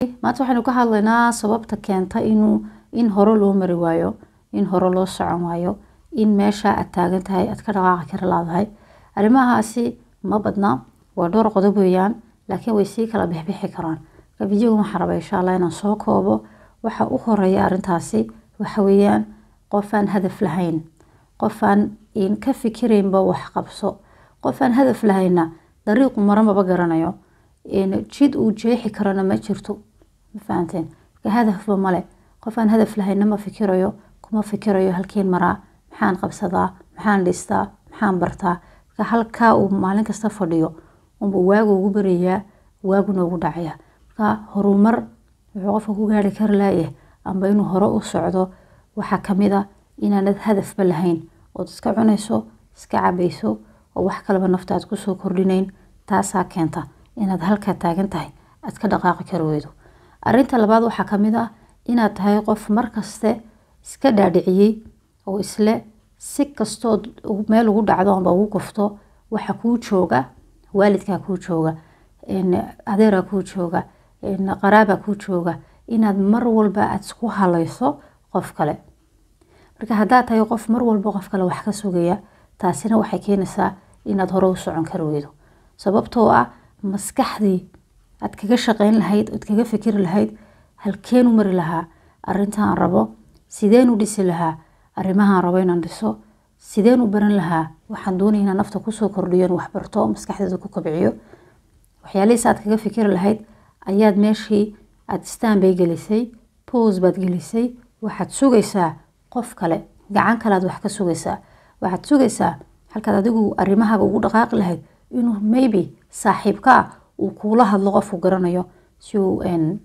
maanta waxaynu ka hadlaynaa sababta keenta inuu in hore loo mari waayo in hore loo socon waayo in meesha aad taagan tahay aad ka dhaqaaqi kara laadahay arrimahaasi ma badna waa dhowr qodob weeyaan laakiin way sii kala bixbixi karaan marka videoga waxaan rabaa insha allah inaan soo koobo waxa u horeeya arrintaasi waxa weeyaan qofaan hadaf lahayn qofaan ka fikiraynba wax qabso qofaan hadaf lahayna dariiqu maramaba garanayo jid uu jeexi karana ma jirto ma fahanteen marka hadafba male qofaan hadaf lahayna ma fikirayo kuma fikirayo halkeen maraa maxaan qabsadaa maxaan dhistaa maxaan bartaa marka halkaa uu maalin kasta fadhiyo unba waagu ugu barayaa waaguna ugu dhacaya marka horumar wuxuu qofka ku gaari kari laayah amba inuu hore u socdo waxaa kamid a inaanad hadafba lahayn ood iska cunayso iska cabayso oo wax kaleba nafta aad kusoo kordhinayn taasaa keenta inaad halkaa taagan tahay aad ka dhaqaaqi kari weydo arinta labaad waxaa kamid ah inaad tahay qof markaste iska dhaadhiciyey oo isle si kastood meel ugu dhacdo amba ugu gufto waxa kuu jooga waalidkaa kuu jooga adeeraa kuu jooga qaraabaa kuu jooga inaad mar walba aad isku halayso qof kale marka haddaad tahay qof mar walba qof kale wax ka sugaya taasina waxay keenaysaa inaad hore u socon kari weydo sababtoo ah maskaxdii aad kaga shaqeyn lahayd oad kaga fikiri lahayd halkeenu mari lahaa arintaan rabo sideen u dhisi lahaa arrimahaan rabo inaan dhiso sideen u baran lahaa waxaan doonaya inaan nafta kusoo kordhiyo in waxbarto maskaxdeeda ku kobciyo waxyaalihiis aad kaga fikiri lahayd ayaad meeshii aad staan bay gelisay bos baad gelisay waxaad sugaysaa qof kale gacan kale aad wax ka sugaysaa waxaad sugaysaa halkaad adigu arimahaaga ugu dhaqaaqi lahayd inuu maybe saaxiibka ah uu kuula hadlo qofku garanayo si uu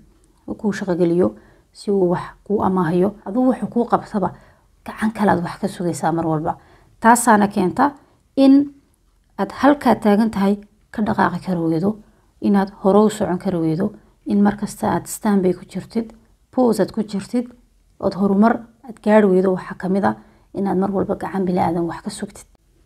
kuu shaqogeliyo si uu wax kuu amaahayo adugu wuxuu kuu qabtaba gacan kale aad wax ka sugaysaa mar walba taasaana keenta in aad halkaa taagan tahay ka dhaqaaqi kari weydo inaad hore u socon kari weydo in markasta aad stanbay ku jirtid bos aad ku jirtid ood horumar aad gaari weydo waxaa kamid a inaad mar walba gacan bili-aadan wax ka sugtid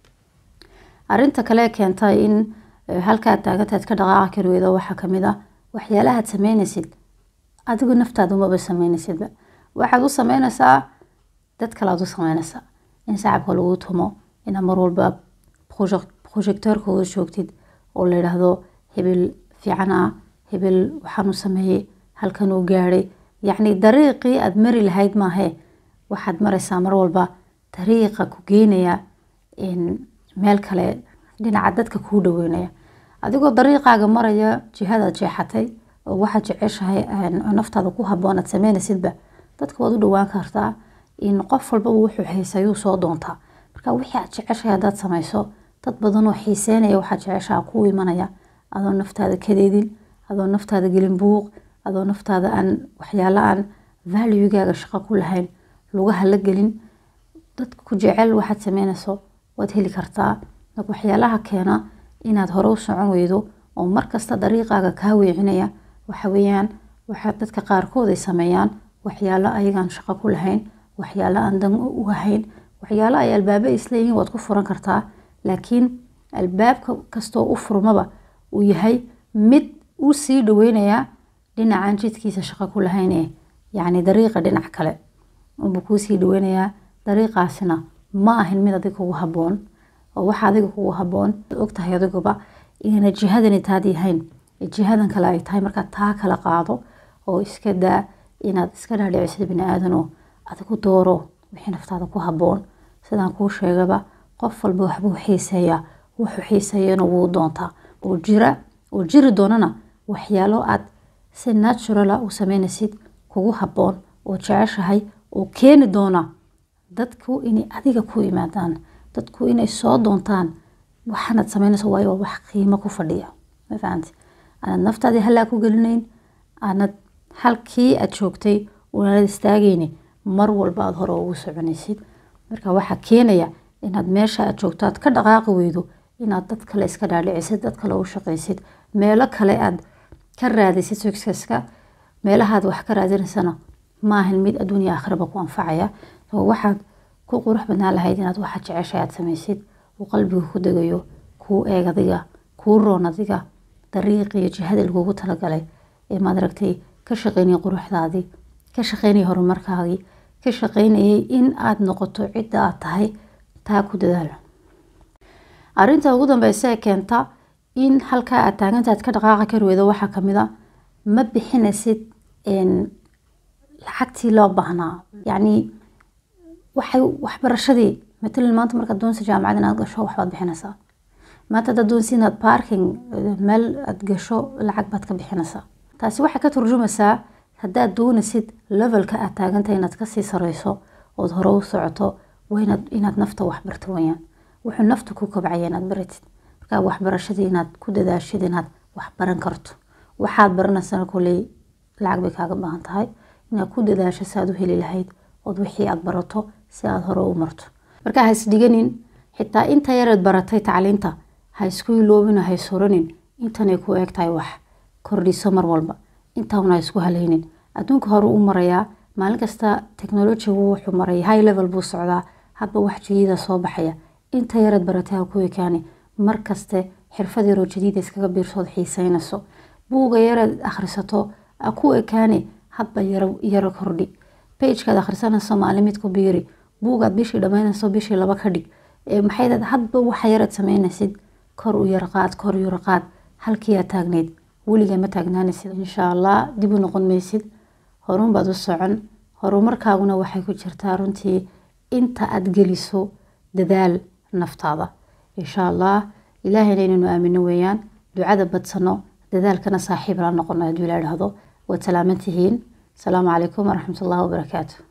arinta kale keenta in halkaad taaganta aad ka dhaqaaqi kari weydo waxaa kamid a waxyaalahaad sameynaysid adigu naftaada umaba sameynaysidba waxaad u sameynaysaa dad kale aad u sameynaysaa in sacabka lagu tumo inaad mar walba projecteurkooda joogtid oo la yidhaahdo hebel fiican ah hebel waxaanu sameeyey halkan uu gaadhay yacni dariiqii aada mari lahayd maahee waxaad maraysaa mar walba dariiqa ku geynaya meel kale dhinaca dadka kuu dhaweynaya adigoo dariiqaaga maraya jihadaad jeexatay oo waxaad jeceshahay naftaada ku haboon aad sameynaysidba dadka waad u dhawaan kartaa in qof walbaba wuxuu xiisayuu soo doontaa marka wixii aad jeceshahay haddaad samayso dad badanoo xiiseynaya waxaad jeceshaha kuu imanaya adoo naftaada kadeedin adoo naftaada gelin buuq adoo naftaada aan waxyaalo aan valuegaaga shaqo ku lahayn lugaha la gelin dadka ku jecel waxaad sameynayso waad heli kartaa marka waxyaalaha keena inaad hore u socon weydo oo markasta dariiqaaga kaa weecinaya waxa weeyaan waxa dadka qaarkood ay sameeyaan waxyaalo ayagaan shaqo ku lahayn waxyaalo aan dan u ahayn waxyaalo ay albaaba isleeyihiin waad ku furan kartaa laakiin albaabka kastoo u furmaba uu yahay mid u sii dhaweynayaa dhinacan jidkiisa shaqo ku lahayne yacni dariiqa dhinac kale unbuu kuu sii dhaweynayaa dariiqaasina ma ahin mid adiga kugu haboon oo waxa adiga kugu haboon ogtahay adiguba inayna jihadani taad yahayn jihadan kale ay tahay markaad taa kala qaado oo iska daa inaad iska dhaadhicisid bini aadanoo adigu dooro wixii naftaada ku haboon sidaan kuu sheegaba qof walba waxbuu xiiseeyaa wuxuu xiiseeyana wuu doontaa oo jira oo jiri doonana waxyaalo aad si naturala u sameynaysid kugu haboon oo jeceshahay oo keeni doona dadku inay adiga ku yimaadaan dadku inay soo doontaan waxaanaad sameynayso waayo waa wax qiimo ku fadhiya ma fahanti aanad naftaadii halaa ku gelinayn aanad halkii aad joogtay unaanad istaagayni mar walba aada hore ugu soconaysid marka waxaa keenaya inaad meesha aad joogto aad ka dhaqaaqi weydo inaad dad kale iska dhaadhicisid dad kale u shaqaysid meelo kale aad ka raadisid successka meelahaad wax ka raadinaysana maahan mid adduunya aakhiraba ku anfacaya waxaad ku qurux badnaan lahayd inaad waxaad jeceshay aad samaysid uu qalbiga ku degayo kuu eeg adiga kuu roon adiga dariiqiyo jihada lagugu talagalay ee maad aragtay ka shaqeynayay quruxdaadii ka shaqeynayay horumarkaagii ka shaqeynayay in aad noqoto cidda aad tahay taa ku dadaal arrinta ugu dambeysa ee keenta in halkaa aad taagantaad ka dhaqaaqa kari weydo waxaa kamid a ma bixinaysid lacagtii loo baahnaa yacni waxay waxbarashadii matalan maanta markaad doonaysa jaamacad inaad gasho waxbaad bixinaysaa maanta haddaad doonaysa inaad parking meel aad gasho lacag baad ka bixinaysaa taasi waxay ka turjumaysaa haddaad doonaysid levelka aad taagantahay inaad kasii sareyso ood hore u socoto waa inaad inaad nafta waxbarto weyaan wuxuu nafta ku kobcaya inaad baratid markaa waxbarashadii inaad ku dadaashid inaad wax baran karto waxaad baranaysana koley lacag bay kaaga baahan tahay inaad ku dadaasho si aad u heli lahayd ood wixii aad barato si aad hore u marto marka ha isdhiganin xitaa inta yareed baratay tacliinta ha isku iloobin ha isuranin intanay ku eeg tahay wax kordhiso mar walba intauna ha isku haleynin adduunka hore u marayaa maalin kasta technologigu wuxuu maray high level buu socdaa hadba wax jadiida soo baxaya inta yareed baratay ha ku ekaani markaste xirfad yaroo jadiida iskaga biirsood xiiseynayso buuga yareed akhrisato ha ku ekaani hadba yaro kordhi bagekaad akhrisanayso maalin mid ku biiri buugaad bishii dhamaynayso bishii laba ka dhig maxay hadba waxa yareed sameynaysid kor u yarqaad kor u yarqaad halkii aad taagneyd weligaa ma taagnaanaysid insha allah dib u noqon maysid horun baad u socon horumarkaaguna waxay ku jirtaa runtii inta aad geliso dadaal naftaada insha allah ilaahayna inaynu aamino weeyaan ducada badsano dadaalkana saaxiib la noqono hadduu ila idhaahdo waad salaaman tihiin asalaamu calaykum waraxmat ullahi wabarakaatu